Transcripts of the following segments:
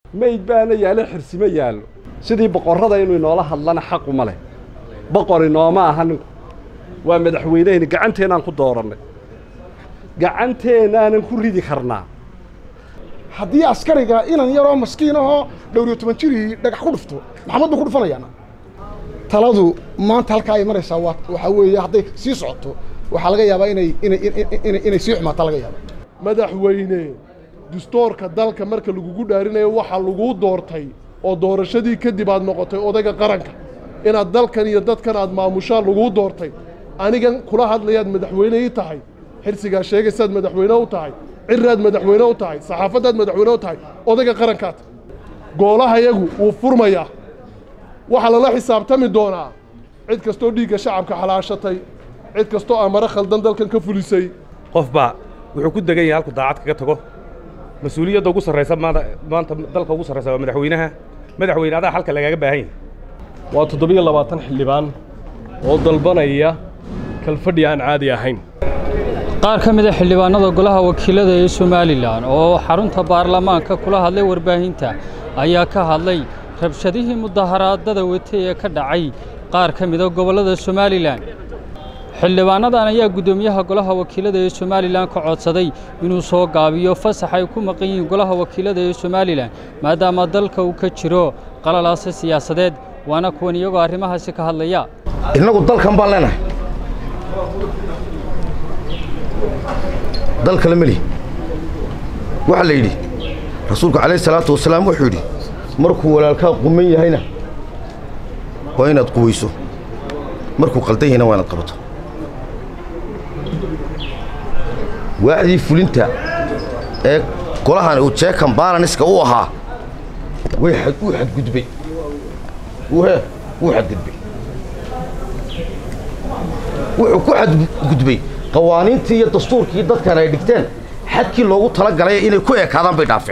mayd baana yaalo xirsimo yaallo sidii boqorrada inuu inoola hadlana xaquma leh boqor inooma aha ninku waa madaxweyneheni gacanteennaan ku doorannay gacanteennaanan ku ridi karnaa haddii askariga inan yaroo maskiin ahoo dhowriyo toban jirihii dhagax ku dhufto maxamed buu ku dhufanayaana taladu maanta halkaa ay maraysaa waa waxaa weeye hadday sii socoto waxaa laga yaabaa inay inay inay inay sii xumaataa laga yaaba madaxweyne dastuurka dalka marka lagugu dhaarinayo waxaa laguu doortay oo doorashadii kadib aad noqotay odayga qaranka inaad dalkan iyo dadkan aad maamushaan laguu doortay anigan kula hadlayaad madaxweyne ii tahay xirsigaa sheegaysaad madaxweyne u tahay ciraad madaxweyne u tahay saxaafaddaad madaxweyne u tahay odayga qarankaad goolahayagu wuu furmayaa waxaa lala xisaabtami doonaa cid kastoo dhiigga shacabka xalaashatay cid kastoo amare khaldan dalkan ka fulisay qofbaa wuxuu ku degan yahay halku daacad kaga tago mas-uuliyadda ugu sarraysa maanta maanta dalka ugu sarraysa waa madaxweynaha madaxweyne adaa halka lagaaga baahan yahay waa toddobiyo labaatan xildhibaan oo dalbanaya kalfadhi aan caadi ahayn qaar ka mida xildhibaanada golaha wakiilada ee somalilan oo xarunta baarlamaanka kula hadlay warbaahinta ayaa ka hadlay rabshadihii mudaharaadada watay ee ka dhacay qaar ka mida gobollada somalilan xildhibaanadan ayaa guddoomiyaha golaha wakiilada ee somalilan ka codsaday inuu soo gaabiyo fasax ay ku maqan yihiin golaha wakiilada ee somalilan maadaama dalka uu ka jiro qalalaase siyaasadeed waana kuwan iyagoo arrimahaasi ka hadlaya innagu dalkan baan leenahay dal kale meli waxaa la yidhi rasuulku calayhi salaatu wasalaam wuxuu yidhi markuu walaalkaa quman yahayna waa inaad quwayso markuu qaldan yahayna waa inaad qabato waaxdii fulinta ee golahan uu jeekan baalaniska u ahaa way wuu xadgudbay he wuu xadgudbay wuxuu ku xadgudbay qawaaniintii iyo dastuurkii dadkan ay dhigteen xadkii loogu tala galay inay ku ekaadaan bay dhaafeen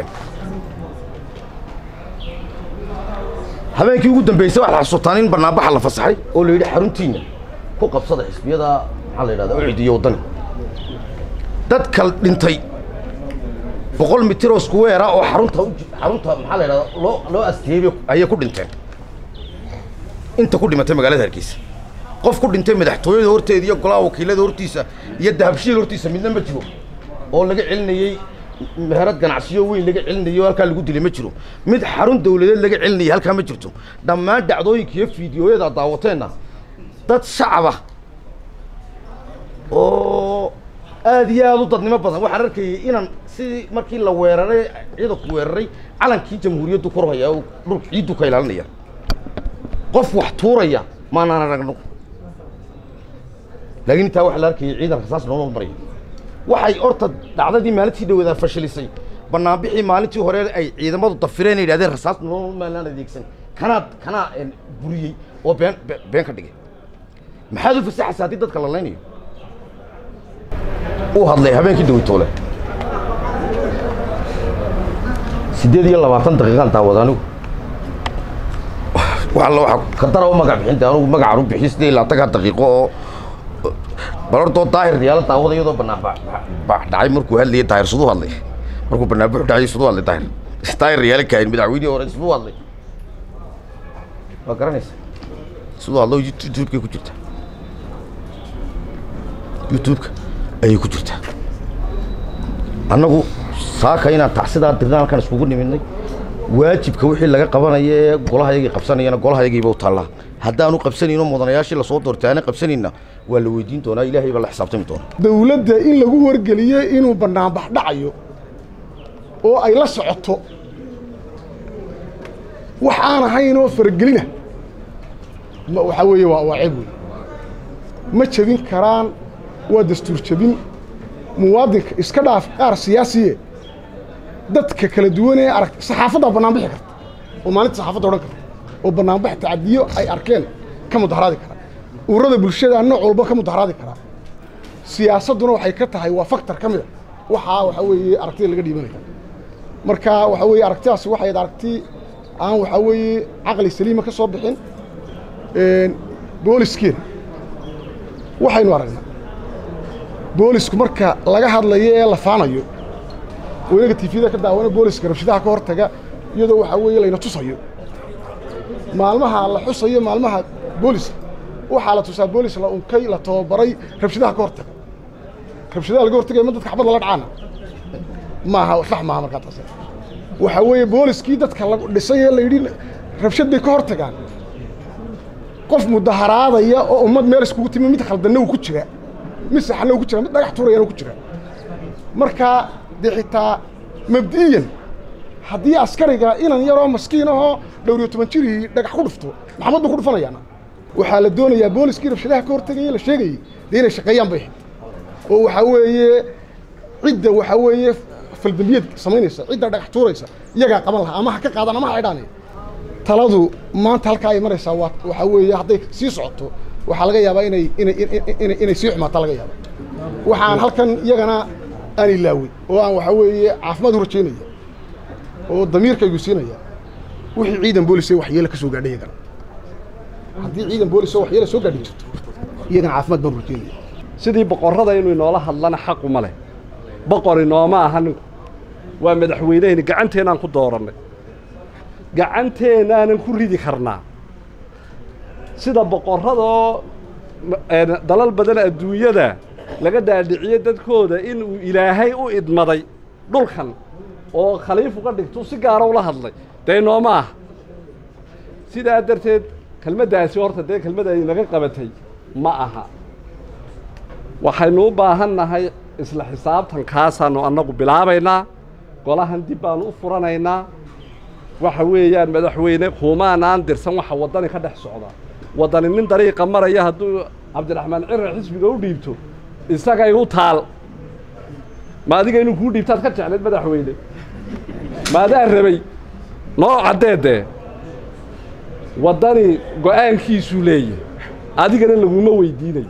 habeenkii ugu dambaysay waxaad xasuutaan in bannaanbaxa la fasaxay oo la yidhi xaruntiinna ku qabsada xisbiyada maxaa la yidhahdaa ucid iyo waddani dadka dhintay boqol mitiroo iskuweera oo xarunta xarunta maxaa la yidhahdaa loo loo asteeyey ayay ku dhinteen inta ku dhimatay magaalada hargeysa qof ku dhintay madaxtooyada horteeda iyo golaha wakiilada hortiisa iyo dahabshiil hortiisa midna ma jiro oo laga celinayey meherad ganacsiyo weyn laga celinayo halkaa lagu dilay ma jiro mid xarun dawladeed laga celinayay halkaa ma jirto dhammaan dhacdooyinka iyo fiidiyooyada daawateenna dad shacaba oo aad iyo aad u dadnimo badan waxaan arkayay inaan sidii markii la weeraray ciidanku weeraray calankii jamhuuriyaddu kor hayaa oo dhulka ciiddu ka ilaalinaya qof wax tuuraya maanaan aragno laakiin intaa waxaa la arkayay ciidan rasaas nooma maraya waxay horta dhacdadii maalintii dhaweedaa fashilisay bannaanbixii maalintii hore ay ciidamadu dafireen ay yidhahdeen rasaas nooma maalaan adeegsan kanaa kanaa buriyey oo been been ka dhigay maxaad u fasaxaysa haddii dadka la laynayo uu hadlay habeenkii dawitoole siddeed iyo labaatan daqiiqaan daawada anigu walla waa ka dara u magac bixinta anugu magacaan u bixiy siddeed iyo labaatanka daqiiqo oo bal hortoo daahir yaala daawada iyadoo bannaan baax dhacay markuu hadlayay daahir siduu hadlay markuu bannaan buxu dhacay siduu hadlay daahir daahir yaala kaahin madaxweynihii hore siduu hadlay waa garanaysa siduu hadlo youtubekay ku jirtaa youtubeka ayay ku jirtaa annagu saaka inaan tacsidaa dirna halkan iskugu nimidnay waajibka wixii laga qabanaya ee golahayagii qabsanayana golahayagiiba u taallaa haddaanu qabsanayno mudanayaashii lasoo doortay aana qabsanayna waa la weydiin doonaa ilaahay baa la xisaabtami doonaa dawladda in lagu wargeliyo inuu bannaanbax dhacayo oo ay la socoto wax aan ahayn oo faragelina waxaa weeye waa waa ceeb wey ma jebin karaan waa dastuur jebin muwaadinka iska dhaaf qaar siyaasiye dadka kala duwan ee arag saxaafaddaa bannaanbixi karta oo maalinta saxaafadda odhan karta oo bannaanbax tacadiyo ay arkeen ka mudaharaadi karaa ururada bulshada nooc walba ka mudaharaadi karaa siyaasadduna waxay ka tahay waa faktor ka mid a waxaa waxaa weeye aragtida laga dhiibanaya marka waxaa weeye aragtidaasi waxay aragti aan waxaa weeye caqli saliima ka soo bixin booliskeena waxaynu aragnaa boolisku marka laga hadlayo ee la faanayo oo inaga tifyada ka daawana booliska rabshadaha ka hortaga iyadoo waxaa weeye layna tusayo maalmaha la xusayo maalmaha booliska waxaa la tusaa boolis la unkay la tababaray rabshadaha ka hortaga rabshadaha laga hortagaya ma dadka xabad lala dhacaana maaha sax maaha markaa taas waxaa weeye booliskii dadka lagu dhisay ee la yidhi rabshad bay ka hortagaan qof mudaharaadaya oo ummad meel iskugu timi mid khaldanna uu ku jira mid saxanna uu ku jira mid dhagax tuurayana uu ku jira markaa dee xitaa mabdi'iyan haddii askariga inan yaroo maskiin ahoo dhowr iyo toban jirihii dhagax ku dhufto maxamad buu ku dhufanayaana waxaa la doonayaa booliskii rabshadaha ka hortagaya la sheegayey dee inay shaqeeyaan bay ahayd oo waxaa weeye cidda waxaa weeye faldambiyad samaynaysa cidda dhagax tuuraysa iyagaa qaban lahaa ama ha ka qaadaan ama ha idhaanaya taladu maanta halkaa ay maraysaa waa waxaa weeye hadday sii socoto waxaa laga yaabaa inay inay inay inay sii xumaataa laga yaaba waxaan halkan iyagana aan ilaawey oo aan waxaa weeye caafimaad u rajaynaya oo damiirkaygu siinaya wixii ciidan boolis ee waxyeelo ka soo gaadhay iyagana haddii ciidan boolis oo waxyeelo soo gaadhi jirto iyagana caafimaad baan u rajaynaya sidii boqorrada inuu inoola hadlana xaqu ma leh boqor inooma aha ninku waa madaxweyneheni gacanteennaan ku doorannay gacanteennaanan ku ridi karnaa sida boqorradoo dalal badan adduunyada laga dhaadhiciyo dadkooda inuu ilaahay u idmaday dhulkan oo khaliif uga dhigto si gaara ula hadlay dee inooma ah sidaa darteed kelmaddaasi horta dee kelmad ay naga qabatay ma aha waxaynu u baahan nahay isla xisaabtankaasaannu annagu bilaabaynaa golahan dib baannu u furanaynaa waxa weeyaan madaxweyne kuumaanaan dirsan waxa waddani ka dhex socda waddani nin dariiqa maraya hadduu cabdiraxmaan cirar xisbiga u dhiibto isagay u taal ma adiga inuu kuu dhiibtaad ka jeclayd madaxweyne maadaa rabay noo caddeedee waddani go'aankiisuu leeyahay adigana laguma weydiinayo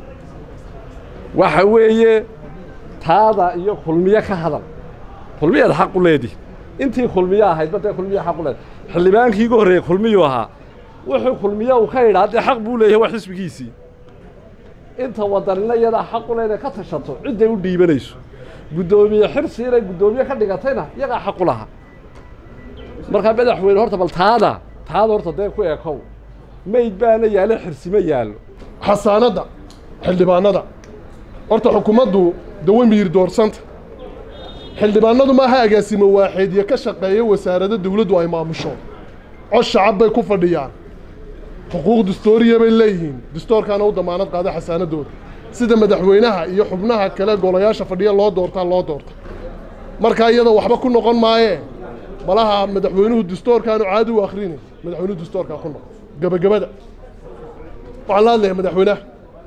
waxa weeye taada iyo kulmiye ka hadal kulmiyaad xaq u leedihi intii kulmiye ahaydba dee kulmiya xaq u leedahay xildhibaankii igu horreeyey kulmiyuu ahaa wuxuu kulmiye uu ka idhaa dee xaq buu leeyahay waa xisbigiisii inta waddanina iyadaa xaq u leedahay ka tashato cidday u dhiibanayso guddoomiye xirsi inay guddoomiye ka dhigatayna iyagaa xaq u lahaa markaa madaxweyne horta bal taada taada horta dee ku ekow mayd baana yaallo xirsima yaallo xasaanadda xildhibaanada horta xukuumaddu dawe miyir doorsanta xildhibaanadu maaha agaasimo waaxeedyo ka shaqeeya wasaarado dawladdu ay maamusho cod shacab bay ku fadhiyaan xuquuq dastooriya bay leeyihiin dastoorkaana u damaanad qaada xasaanadooda sida madaxweynaha iyo xubnaha kale golayaasha fadhiya loo doortaa loo doorta markaa iyada waxba ku noqon maayee malaha madaxweynuhu dastoorkaanu caadi u akhrinayn madaxweynuhu dastoorkaa ku noqon gebagabada waxaan la hadlayaa madaxweynaha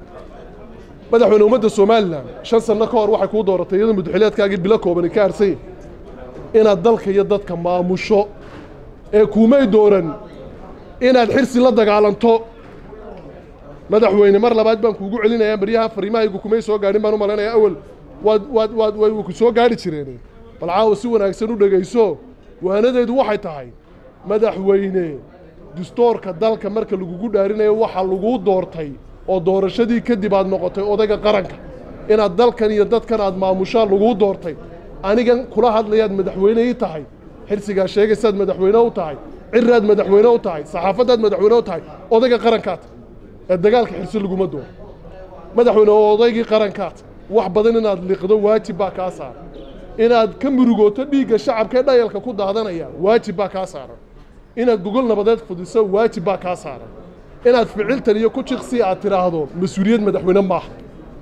madaxweyne ummadda somalilan shan sanno ka hor waxay kuu dooratay iyadoo muddaxileedkaagii bilo koobani ka harsay inaad dalka iyo dadka maamusho ee kuumay dooran inaad xirsi la dagaalanto madaxweyne mar labaad baan kuugu celinayaa maryaha fariimahaygu kumay soo gaadhin baan u malaynayaa awal waad waad waad way ku soo gaadhi jireen bal caawa si wanaagsan u dhegayso waanadeedu waxay tahay madaxweyne dastoorka dalka marka lagugu dhaarinayo waxaa laguu doortay oo doorashadii kadib aad noqotay odayga qaranka inaad dalkan iyo dadkan aad maamushaan laguu doortay anigan kula hadlayaad madaxweyne ii tahay xirsigaa sheegaysaad madaxweyne u tahay ciraad madaxweyne u tahay saxaafaddaad madaxweyne u tahay odayga qarankaad ee dagaalka xirsi laguma dooro madaxweyne oo odaygii qarankaad wax badan inaad liqdo waajib baa kaa saaran inaad ka murugooto dhiigga shacabka ee dhayalka ku daadanaya waajib baa kaa saaran inaad gogol nabadeed fudiso waajib baa kaa saaran inaad ficiltan iyo ku jiqsi aad tidhaahdo mas-uuliyad madaxweyne maaha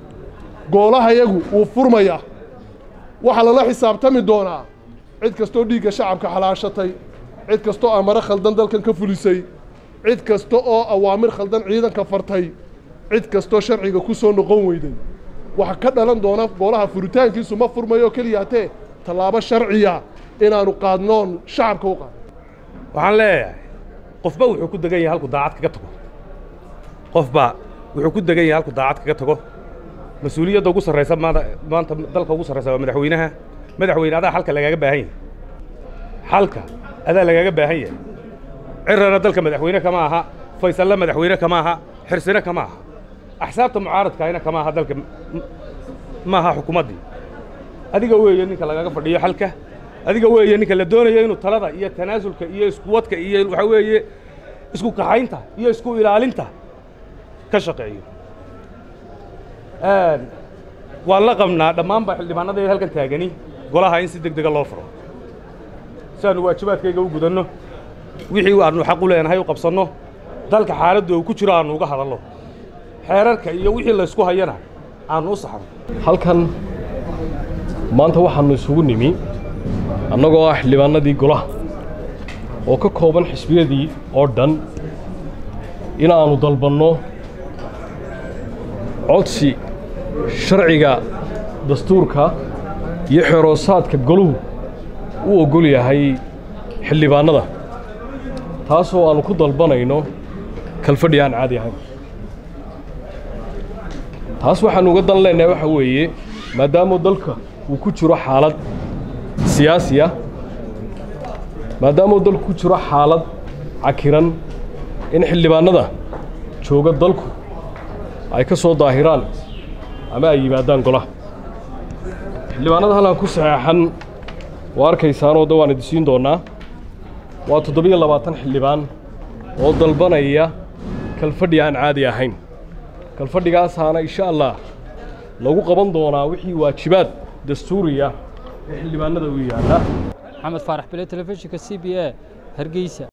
goolahayagu wuu furmayaa waxaa lala xisaabtami doonaa cid kastoo dhiigga shacabka xalaashatay cid kastoo amaro khaldan dalkan ka fulisay cid kasta oo awaamir khaldan ciidanka fartay cid kastoo sharciga ku soo noqon weyday waxa ka dhalan doona goolaha furitaankiisu ma furmayo keliyaatee tallaabo sharciya inaannu qaadnoon shacabka u qaadno waxaan leeyahay qofba wuxuu ku degan yahay halku daacad kaga tago qofba wuxuu ku degan yahay halku daacad kaga tago mas-uuliyadda ugu sarraysa maanta maanta dalka ugu sarraysa waa madaxweynaha madaxweyne adaa xalka lagaaga baahan yahay xalka adaa lagaaga baahan yahay cirana dalka madaxweyne kama aha faysalle madaxweyne kama aha xirsine kama aha axsaabta mucaaradkaayna kama aha dalka ma aha xukuumaddii adiga weeye ninka lagaga fadhiyo xalka adiga weeye ninka la doonayo inuu talada iyo tanaasulka iyo iskuwadka iyo waxaa weeye isku kaxaynta iyo isku ilaalinta ka shaqeeyo waan la qabnaa dhammaanba xildhibaanadayda halkan taagani golaha in si deg dega loo furo si aanu waajibaadkayga u gudanno wixii aanu xaq u leenahay u qabsanno dalka xaaladdu uu ku jiro aanu uga hadalno xeerarka iyo wixii laysku hayana aanu u saxno halkan maanta waxaannu isugu nimi annagoo ah xildhibaanadii golaha oo ka kooban xisbiyadii oo dhan inaannu dalbanno codsi sharciga dastuurka iyo xeroosaadka goluhu u oggol yahay xildhibaannada taasoo aannu ku dalbanayno kalfadhi aan caadi ahayn taas waxaannu uga dan leenahay waxa weeye maadaamuu dalka uu ku jiro xaalad siyaasi ah maadaamuu dalku ku jiro xaalad cakiran in xildhibaannada jooga dalku ay ka soo daahiraan ama ay yimaadaan golaha xildhibaannada halkan ku saxeexan waa arkaysaanoo da waan idisiin doonnaa waa toddobiyo labaatan xildhibaan oo dalbanaya kalfadhi aan caadi ahayn kalfadhigaasaana insha allah lagu qaban doonaa wixii waajibaad dastuuriya ee xildhibaannada u yaalla maxamed faarax bile telefishinka c b a hargeysa